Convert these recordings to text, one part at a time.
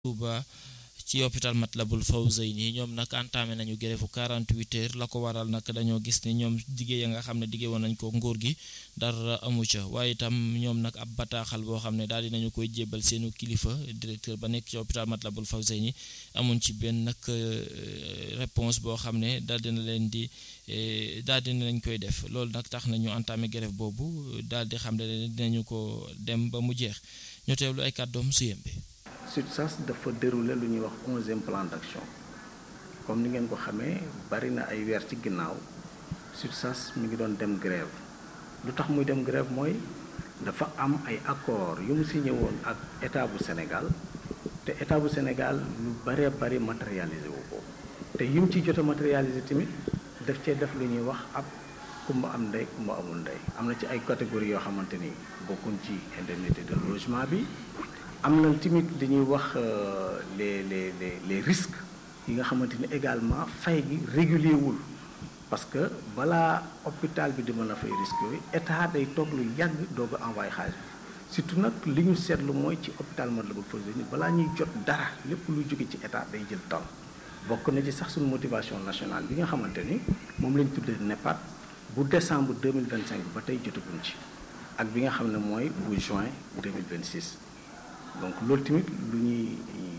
Touba ci hôpital Matlaboul Fawzeyni ñoom nag entamé nañu grève 48 heures la ko waral nag dañoo gis ne ñoom diggé ya nga xam ne diggé woon nañ ko nguur gi dara amu ca waaye itam ñoom nag ab bataaxal boo xam ne daal dinañu koy jébbal seenu kilifa directeur ba nekk ci hôpital Matlaboul Fawzeyni amuñ ci benn nag réponse boo xam ne daal dina leen di daal dina lañ koy def loolu nag tax na ñu entamé grève boobu daal di xam ne dinañu ko dem ba mu jeex ñu teewlu ay kàddoom su yembe SUTSAS dafa déroulé lu ñuy wax onzième plan d'action comme ni ngeen ko xamee bari na ay weer ci ginnaaw SUTSAS mi ngi doon dem grève lu tax muy dem grève mooy dafa am ay accord yu mu signé woon ak état bu Sénégal te état bu Sénégal lu baree bari matérialisé wu ko te yu mu ciy jot a matérialisé tamit daf cee def lu ñuy wax ab kumba am ndey kumba amul ndey am na ci ay catégories yoo xamante ni bokkuñ ci indemnité de logement bi am na tamit li ñuy wax les les les les risques yi nga xamante ni également fay gi régulier wul parce que balaa hôpital bi di mën a fay risques yooyu état day toog lu yàgg doog a envoyé xaalis bi surtout nag li ñu seetlu mooy ci hôpital Matlaboul Fawzeyni balaa ñuy jot dara lépp luy jóge ci état day jël temps bokk na ci sax suñu motivation nationale bi nga xamante ni moom lañ tuddee NEPAD bu décembre 2025 ba tey jotaguñ ci ak bi nga xam ne mooy bu juin 2026 donc loolu tamit lu ñuy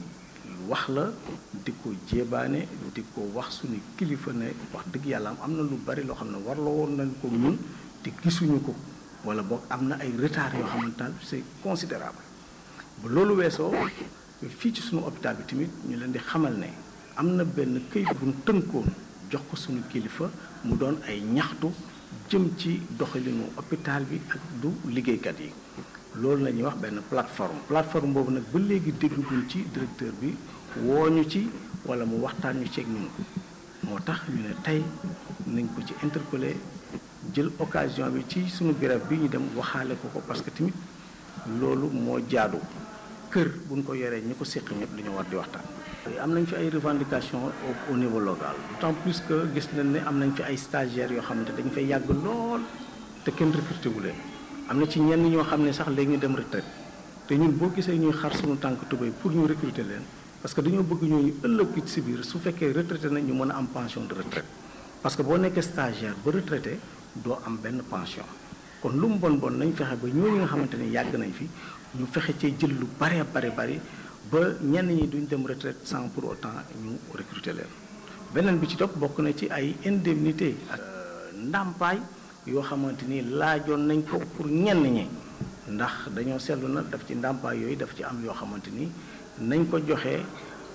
wax la di ko jéebaane di ko wax suñu kilifa ne wax dëgg yàlla am na lu bari loo xam ne warloo woon nañ ko ñun te gisuñu ko wala boog am na ay retard yoo xamante ne c'est considérable ba loolu weesoo fii ci suñu hôpital bi tamit ñu leen di xamal ne am na benn këyit bu ñu tënkoon jox ko suñu kilifa mu doon ay ñaxtu jëm ci doxalinu hôpital bi ak du liggéeykat yi loolu la ñuy wax benn plateforme plateforme boobu nag ba léegi dégguñ ci directeur bi woo ñu ci wala mu waxtaan ñu ceeg ñun moo tax ñu ne tey nañ ko ci interpeller jël occasion bi ci suñu grève bi ñu dem waxaale ko ko parce que tamit loolu moo jaadu kër buñ ko yoree ñi ko séq ñëpp dañoo war di waxtaan. am nañ fi ay revendications au niveau local d'autant plus que gis nañ ne am nañ fi ay stagiaires yoo xamante dañu fay yàgg lool te kenn recruté wu leen. am na ci ñenn ñoo xam ne sax léegi ñu dem retraite te ñun boo gisee ñuy xar suñu tànk tubéy pour ñu recruter leen parce que dañoo bëgg ñooñu ëllëg ci biir su fekkee retraité nañ ñu mën a am pension de retraite parce que boo nekkee stagiaire ba retraité doo am benn pension kon lu mu bon bon nañ fexe ba ñooñu nga xamante ne yàgg nañ fi ñu fexe cee jël lu bare bare bari ba ñenn ñi duñ dem retraite sans pour autant ñu recruter leen beneen bi ci topp bokk na ci ay indemnité ak ndàmpaay yoo xamante ni laajoon nañ ko pour ñenn ñi ndax dañoo seetlu na daf ci ndàmpaay yooyu daf ci am yoo xamante ni nañ ko joxee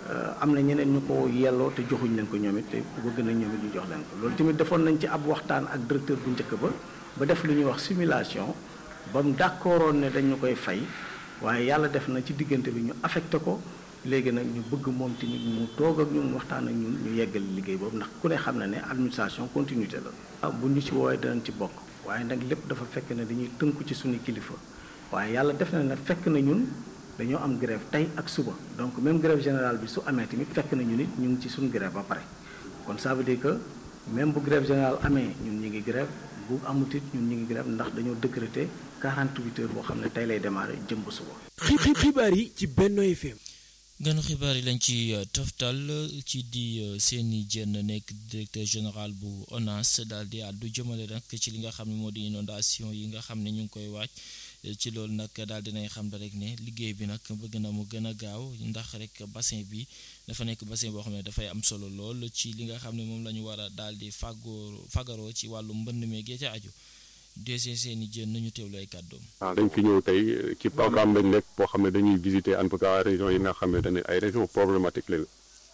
am na ñeneen ñu ko yelloo te joxuñ leen ko ñoom it te bëgg nañ ñoom it ñu jox leen ko loolu tamit defoon nañ ci ab waxtaan ak directeur bu njëkk ba ba def lu ñuy wax simulation ba mu d'accordoon ne dañu koy fay waaye yàlla def na ci diggante bi ñu affecté ko léegi nag ñu bëgg moom tamit mu toog ak ñun waxtaan ak ñun ñu yeggal liggéey boobu ndax ku ne xam na ne administration continuité la. bu ñu ci woowee danañ ci bokk waaye nag lépp dafa fekk ne dañuy tënku ci suñu kilifa waaye yàlla def na ne fekk na ñun dañoo am grève tey ak suba donc même grève générale bi su amee tamit fekk na ñun it ñu ngi ci suñu grève ba pare kon ça veut dire que même bu grève générale amee ñun ñu ngi grève bu amut it ñun ñu ngi grève ndax dañoo décréter 48 heures boo xam ne tey lay démarrer jëm ba suba. xibaar yi ci Benno FM. gënu xibaar yi lañ ci toftal ci di seeni jenn nekk directeur général bu ONAS daal di àddu jëmale nag ci li nga xam ne moo di inondation yi nga xam ne ñu ngi koy waaj ci loolu nag daal dinay xam rek ne liggéey bi nag bëgg na mu gën a gaaw ndax rek bassin bi dafa nekk bassin boo xam ne dafay am solo lool ci li nga xam ne moom la ñu war a daal di fàggoo fagaroo ci wàllu mbënn meeg ca aju dese seeni jën nañu teewlu ay kàddoom. waaw dañ fi ñëw tey ci programme lañ nekk boo xam ne dañuy visiter en tout cas région yi nga xam ne dañuy ay région problématique lañu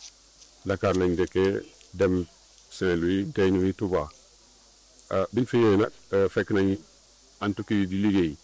Dakar lañ dëkkee dem Saint-Louis tey ñu ngi Touba biñ fi ñëwee nag fekk nañ entreprise yi di liggéey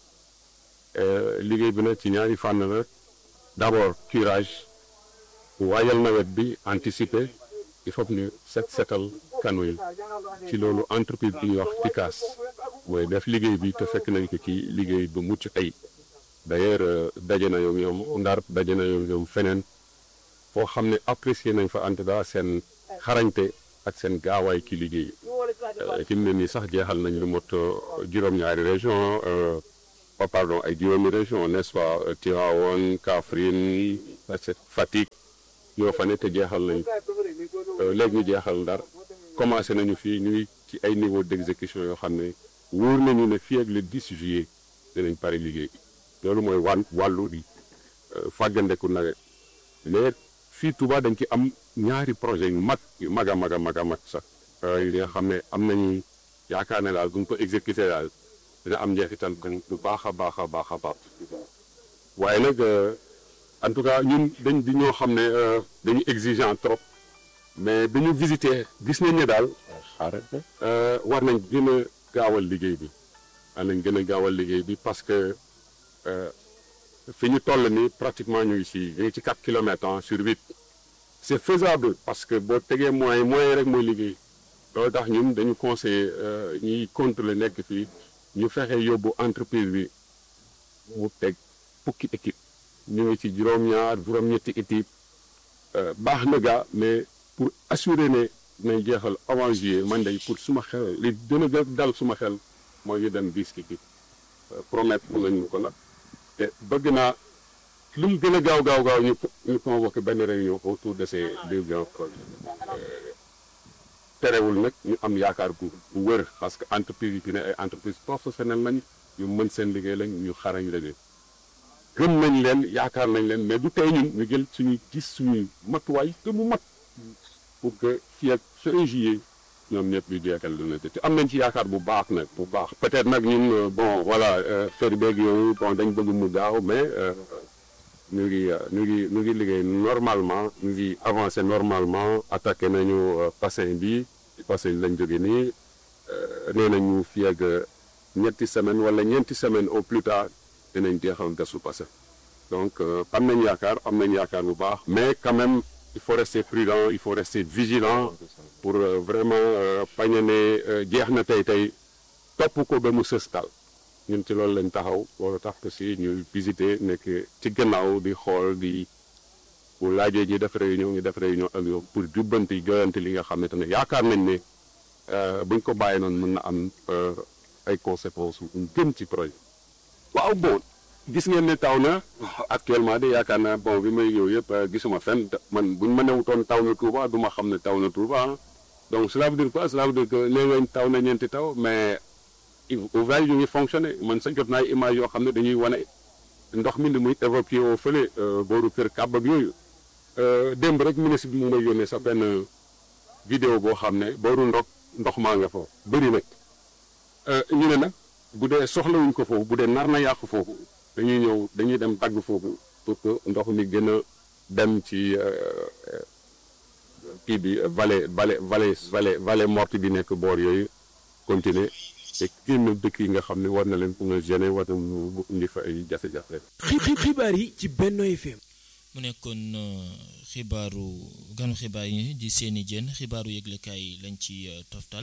liggéey bi nag ci ñaari fànn la d'abord curage waajal nawet bi anticiper il faut ñu set setal kanu yi ci loolu entreprise bi ñuy wax TICAS mooy def liggéey bi te fekk nañ ko ci liggéey bu mucc ay d'ailleurs daje na yow ñoom ndar daje na yow ñoom feneen foo xam ne apprécier nañ fa en tout cas seen xarañte ak seen gaawaay ci liggéey fi mu ne nii sax jeexal nañ lu mot juróom-ñaari région oh, pardon ay juróomi région n'est-ce pas Tivaouane Kaffrine Fatick ñoo fa ne te jeexal nañu léegi ñu jeexal Ndar commencé nañu fii ñuy ci ay niveau d'exécution yoo xam ne wóor nañu ne fii ak le 10 juillet dinañ pare liggéey loolu mooy wan wàllu di fàggandeku nawet mais fii Touba dañ ci am ñaari projet yu mag yu mag a mag a mag a mag sax li nga xam ne am nañu yaakaar ne daal bu ñu ko exécuté daal dina am njeexital bu baax a baax a baax a baax waaye nag en tout cas ñun dañ di ñoo xam ne dañu exigeant trop mais bi ñu visité gis nañ ne daal war nañ gën a gaawal liggéey bi war nañ gën a gaawal liggéey bi parce que fi ñu toll ni pratiquement ñu ngi ci ñu ngi ci 4 kilomètres sur 8 c'est faisable parce que boo tegee moyen moyen rek mooy liggéey loolu tax ñun dañu conseillé ñuy contrôler nekk fii ñu fexe yóbbu entreprise bi mu teg fukki équipe ñu ngi ci juróom-ñaar juróom-ñetti équipe baax na gaa mais pour assurer ne nañ jeexal avant juillet man day pour suma xel li gën a gën dal suma xel mooy ñu dem bis équipe promettre nañu ko nag te bëgg naa lu mu gën a gaaw gaaw gaaw ñu ñu convoqué benn réunion autour de ces deux grands projets terewul nag ñu am yaakaar bu bu wër parce que entreprise yi fi ne ay entreprise professionnelle nañ ñu mën seen liggéey lañ ñu xarañ liggéey gëm nañ leen yaakaar nañ leen mais du tey ñun ñu jël suñuy gis suñuy matuwaay te mu mat pour que fii ak fin juillet ñoom ñëpp ñu jeexal lu ne te am nañ ci yaakaar bu baax nag bu baax peut-être nag ñun bon voilà fer beeg yooyu bon dañ bëgg mu gaaw mais ñu ngi ñu ngi ñu ngi liggéey normalement ñu ngi avancé normalement attaqué nañu bassin bi bassin lañ jóge nii nee nañu fii ak ñetti semaine wala ñeenti semaine au plus tard dinañ jeexal gasu bassin donc am nañ yaakaar am nañ yaakaar bu baax mais quand même il faut rester prudent il faut rester vigilant pour vraiment bañ a ne jeex na tey tey topp ko ba mu sëstal ñun ci loolu lañ taxaw loolu tax aussi ñu visiter nekk ci gannaaw di xool di bu laajee ñi def réunion ñu def réunion ak yow pour jubbanti joyante li nga xam ne tamit yaakaar nañ ne buñ ko bàyyi noonu mën na am ay conséquences yu gën ci projet. waaw bon gis ngeen ne taw na actuellement de yaakaar naa bon bi may yow yëpp gisuma fenn man buñ ma newutoon taw na Touba du ma xam ne taw na Touba donc cela veut dire quoi cela veut dire que nee ngañ taw na ñeenti taw mais. ouvrage yu ngi fonctionné man sa jot naa image yoo xam ne dañuy wane ndox mi ni muy évacué woo fële booru kër kàbb ak yooyu démb rek ministre bi mu may yónnee sa benn vidéo boo xam ne booru ndox ndox maa nga foofu bëri nag ñu ne nag bu dee soxlawuñ ko foofu bu dee nar na yàqu foofu dañuy ñëw dañuy dem dagg foofu pour que ndox mi gën a dem ci kii bi vallée vallée vallée vallée vallée morte bi nekk boor yooyu continuer te génn dëkk yi nga xam ne war na leen pour nga gêner war na mu indi fa ay jafe-jafe. xibaar yi ci Benno FM. mu nekkoon xibaaru ganu xibaar yi di seeni jën xibaaru yëglekaay lañ ci toftal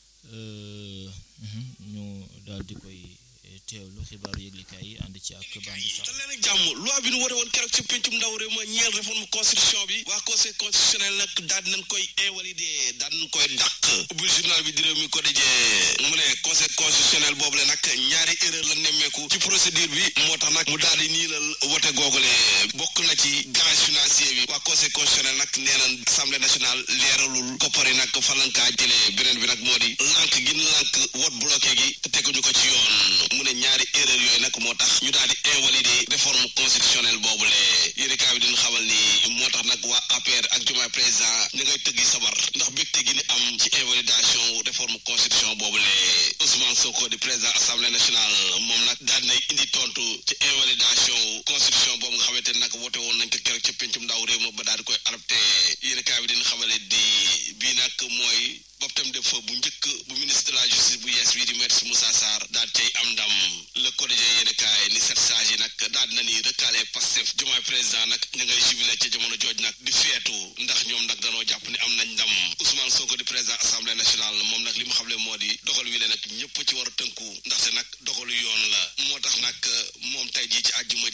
ñu daal di koy teewlu xibaaru yëglekaay yi ànd ci ak bandi sax. te leen ak jàmm loi bi nu woote woon keroog ci pencum ndaw réew ma ñeel réforme constitution bi waa conseil constitutionnel nag daal di nañ koy invalider daal di nañ koy dàq ubbil journal bi di réew mi ko dajee mu ne conseil constitutionnel boobu le nag ñaari erreur la nemmeeku ci procédure bi moo tax nag mu daal di niilal wote googule bokk na ci gage financier bi waa conseil constitutionnel nag nee nañ assemblée nationale leeralul koppari nag falankaa jëlee beneen bi nag moo di lànk gi lànk wot bloqué gi te teguñu ko ci yoon mu ne ñaari erreur yooyu nag moo tax ñu daal di invalider réforme constitutionnelle boobule yéenekaay bi dina xamal ni moo tax nag waa APR ak Diomaye président ñu ngay tëggi sabar ndax bégte gi ni am ci invalidation réforme constitution boobule Ousmane Sonko di président assemblée nationale moom nag daal dinay indi tontu ci invalidation constitution boobu nga xamante ne nag wote woon nañ ko keroog ci pencum ndaw réew ma ba daal di koy adopté yéenekaay bi dina xamale di bii nag mooy boptam de fa bu njëkk bu ministre de la justice bu yees bii di maître Moussa Sarr daal cay am ndam le quotidien yéenekaay ni sept sages yi nag daal dina ni recalé Pastef Diomaye président nag ñu ngay jubilé ca jamono jooj nag di feetu ndax ñoom nag danoo jàpp ni am nañ ndam Ousmane Sonko di président assemblée nationale moom nag li mu xamle moo di dogal wi le nag ñëpp ci war a tënku ndaxte nag dogalu yoon la moo tax nag moom tey jii ci àjjuma ji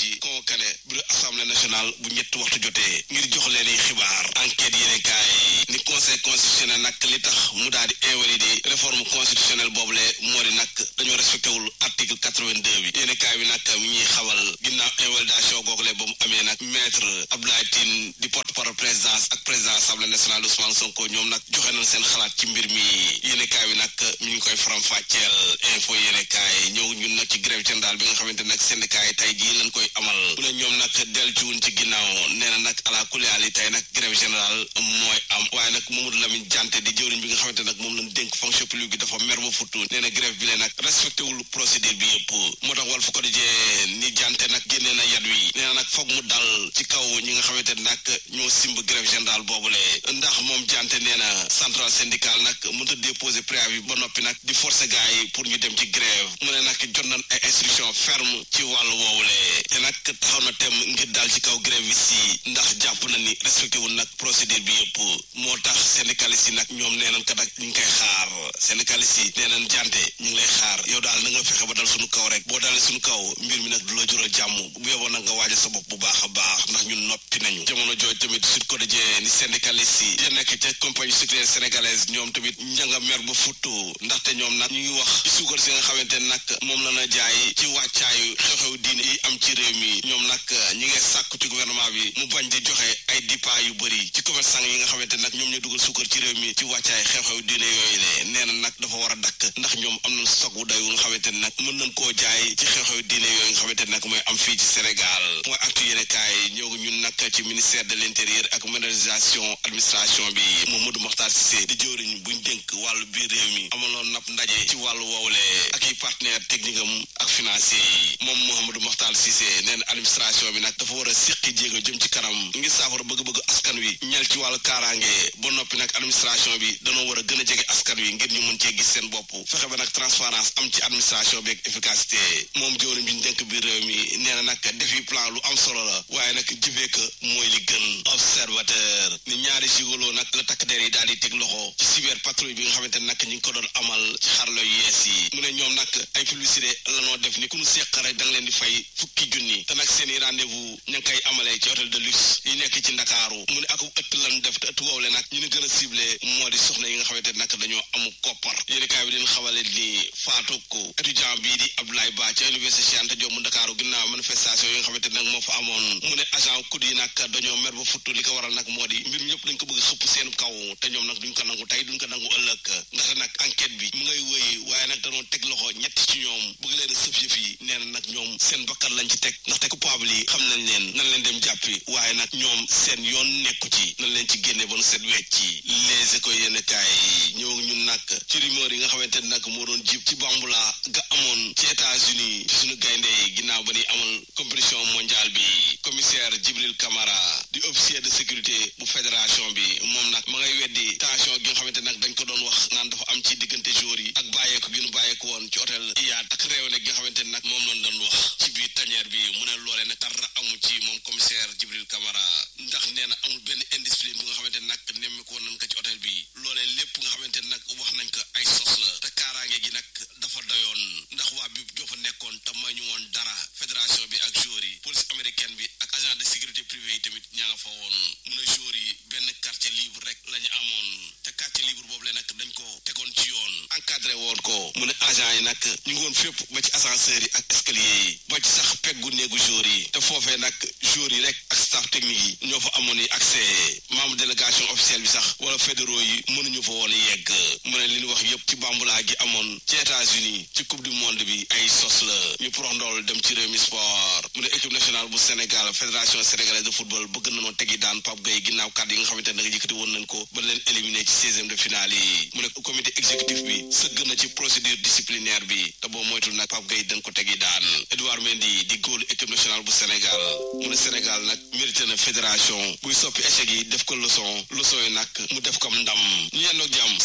convoqué bureau assemblée nationale bu ñetti waxtu jotee ngir jox leen i xibaar enquête yéene kaay ni conseil constitutionnel nag li tax mu daal di invalider réforme constitutionnelle boobule moo di nag dañoo respecté wul article 82 bi yéene kaay bi nag mi ñuy xamal ginnaaw invalidation googule ba mu amee nag maître Abdoulaye Tine di porte parole présidence ak président assemblée nationale Ousmane Sonko ñoom nag joxe nañ seen xalaat ci mbir mi yéene kaay bi nag mi ngi koy faram fàcceel info yéene kaay ñëw ñun nag ci grève générale bi nga xamante nag syndicat yi tey jii lañ koy amal mu ne ñoom nag deltuwuñ ci ginnaaw nee na nag ala kuliyaal yi tey nag grève générale mooy am waaye nag Mamadou Lamine Diante di jëwriñ bi nga xamante nag moom lañ dénk fonction publique bi dafa mer ba futtu nee na grève bi lee nag respecté wul procédure bi yëpp moo tax Walf Quotidien ni Diante nag génnee na yat wi nee na nag foog mu dal ci kaw ñi nga xamante nag ñoo simb grève générale boobule ndax moom Diante nee na centrale syndicale nag mënut a déposer préavis ba noppi nag di forcer gars yi pour ñu dem ci grève mu ne nag jot nañ ay instruction ferme ci wàllu woowule te nag taxaw na tem ngir daal ci kaw grève yi si ndax jàpp na ni respecté wul nag procédure bi yëpp moo tax syndicaliste yi nag ñoom nee nañ kat ak ñu ngi koy xaar syndicaliste yi nee nañ Diante ñu ngi lay xaar yow daal na nga fexe ba dal suñu kaw rek boo dalee suñu kaw mbir mi nag du la jural jàmm bu yeboo nag nga waajal sa bopp bu baax a baax ndax ñun noppi nañu jamono jooju tamit Sud Quotidien ni syndicaliste yi ya nekk ca compagnie sucrière sénégalaise ñoom tamit njanga mer ba futtu ndaxte ñoom nag ñu ngi wax ci suukar si nga xamante nag moom la na jaay ci wàccaayu xew-xew diine yi am ci réew mi ñoom nag ñi ngay sàkku ci gouvernement bi mu bañ di joxe ay dipa yu bëri ci commerçant yi nga xamante nag ñoom ñoo dugal suukar ci réew mi ci wàccaay xew-xew diine yooyu le nee na nag dafa war a dakk ndax ñoom am nañ stock bu doy wu nga xamante ne nag mën nañ koo jaay ci xew-xew diine yooyu nga xamante ne nag mooy am fii ci Sénégal mooy actu yéene kaay ñëw ñun nag ci ministère de l'intérieur ak modernisation administration bi Mamadou Mokhtar Cissé di jëwriñ buñ dénk wàllu biir réew mi amaloon nag ndaje ci wàllu woowule ak yi partenaire technique am ak financier yi moom Mouhamadou Mokhtar Cissé nee na administration bi nag dafa war a séqi jéego jëm ci kanam ngir saafara bëgg-bëgg askan wi ñel ci wàllu kaaraange ba noppi nag administration bi danoo war a gën a jege askan wi ngir ñu mën cee gis seen bopp fexe ba nag transparence am ci administration bi ak efficacité moom jëwriñ bi ñu dénk biir réew mi nee na nag defi plan lu am solo la waaye nag jëfee ko mooy li gën observateur ni ñaari gigolo nag la takk der yi daal di teg loxo ci cyber patrouille bi nga xamante ne nag ñi ngi ko doon amal ci xarlo yu yees yi mu ne ñoom nag ay publicité lanoo def ni ku nu seq rek da nga leen di fay fukki junni te nag seen i rendez-vous ña ngi koy amalee ci hôtel de luxe yi nekk ci ndakaaru mu ne ak ëtt lan def te ëtt woowu le nag ñu ni gën a ciblé moo di soxna yi nga xamante ne nag dañoo amu koppar yéeni kaay bi leen xamale ni faatu ko étudiant bii di Abdoulaye Ba ca université Cheikh Anta Diop mu ndakaaru ginnaaw manifestation yi nga xamante ne nag moo fa amoon mu ne agent kud yi nag dañoo mer ba futtu li ko waral nag moo di mbir ñëpp dañ ko bëgg xëpp seen kaw te ñoom nag duñ ko nangu tey duñ ko nangu ëllëg ndaxte nag enquête bi mu ngay wëy waaye nag dañoo teg loxo ñett ci ñoom bëgg leen a sëf yëf yi nee na nag ñoom seen bakkan lañ ci teg ndaxte coupable yi xam nañ leen nan leen dem jàppi waaye nag ñoom seen yoon nekku ci nan leen ci génne ba nu set wecc ci les écoles yenn kaay ñëw ñun nag ci rumeur yi nga xamante ne nag moo doon jib ci bambula ga amoon ci États-Unis ci suñu gaynde yi ginnaaw ba ni amal compétition mondiale bi commissaire Djibril Camara di officier de sécurité bu fédération bi moom nag ma ngay weddi tension gi nga xamante nag dañ ko doon wax naan dafa am ci diggante joueurs yi ak bàyyeeku gi nu bàyyeeku woon ci hôtel Iyad ak réew nag gi nga xamante nag moom lañ doon wax ci biir tanière bi mu ne loolee nag dara amu ci moom commissaire Djibril Camara ndax nee na amul benn indiscipline bu nga xamante nag nemmeeku woon nañ ko ci hôtel bi loolee lépp nga xamante nag wax nañ ko ay sos la te kaaraange gi nag dafa doyoon ndax waa bi joo fa nekkoon te may ñu woon dara fédération bi ak joueurs yi police américaine bi ak agent de sécurité privé yi tamit ña nga fa woon mu ne joueurs yi benn quartier libre rek la ñu amoon te quartier libre boobu le nag dañ ko tegoon ci yoon encadré woon ko mu ne agent yi nag ñu ngi woon fépp ba ci ascenseur yi ak escalier yi ba ci sax peggu néegu joueurs yi te foofee nag joueurs yi rek ak staff technique yi ñoo fa amoon yi accès membre délégation officielle bi sax wala fédéraux yi mënuñu fa woon yegg mu ne li ñu wax yëpp ci bambulaa gi amoon ci États-Unis ci coupe du monde bi ay sos la ñu prox ndool dem ci réew mi sport mu ne équipe nationale bu Sénégal fédération sénégalaise de football bëgg nañoo tegi daan Pape Gueye ginnaaw kàddu yi nga xamante ne nag yëkkati woon nañ ko ba leen éliminé ci seizième de finale yi mu ne comité exécutif bi sëgg na ci procédure disciplinaire bi te boo moytul nag Pape Gueye dañ ko tegi daan Edouard Mendy di góolu équipe nationale bu Sénégal mu ne Sénégal nag mérité na fédération buy soppi échec yi def ko leçon leçon yi nag mu def comme ndam ñu yendoog jàmm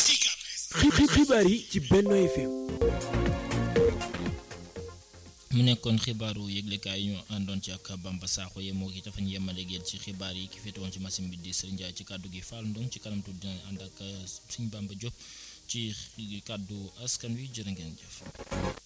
xibaar yi ci Benno FM mu nekkoon xibaaru yëglekaay ñu àndoon ci ak Bamba Sakho ye moo ki dafa ñu yemale géel ci xibaar yi ki féete woon ci machine bi di Serigne Ndiaye ci kàddu gi Fall Ndong ci kanam tuuti dina ànd ak Serigne Bamba Diop ci kàddu askan wi jërë ngeen jëf